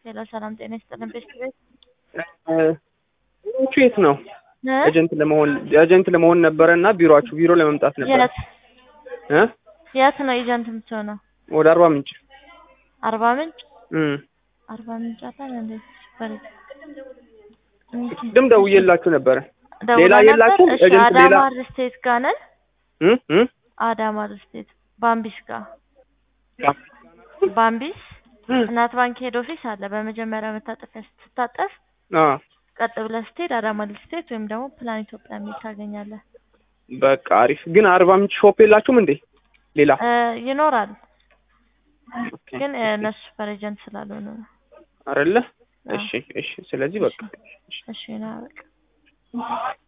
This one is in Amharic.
ሄሎ ሰላም ጤና ይስጥልን። ቤት ቤት ቢሮአችሁ የት ነው? ኤጀንት ለመሆን ኤጀንት ለመሆን ነበረ እና ቢሮአችሁ ቢሮ ለመምጣት ነበረ የት እ የት ነው ኤጀንት የምትሆነው? ወደ አርባ ምንጭ አርባ ምንጭ እም አርባ ምንጭ አለ እንዴ? በል ቅድም ደውዬላችሁ ነበረ። ደውላ ሌላ ነበር? የላችሁም? እሺ ኤጀንት አዳማ ሌላ ሪል ስቴት ጋር ነን። እ እ አዳማ ሪል ስቴት ባምቢስ ጋር ባምቢስ እናት ባንክ ሄድ ኦፊስ አለ። በመጀመሪያ መታጠፊያ ስትታጠፍ አ ቀጥ ብለህ ስትሄድ አዳማ ሪል ስቴት ወይም ደግሞ ፕላን ኢትዮጵያ የሚል ታገኛለህ። በቃ አሪፍ። ግን አርባ ምንጭ ሾፕ የላችሁም እንዴ? ሌላ እ ይኖራል ኦኬ። ግን እ እነሱ በኤጀንት ስላልሆኑ ነው። አይደለ? አዎ። እሺ እሺ። ስለዚህ በቃ እሺ ና በቃ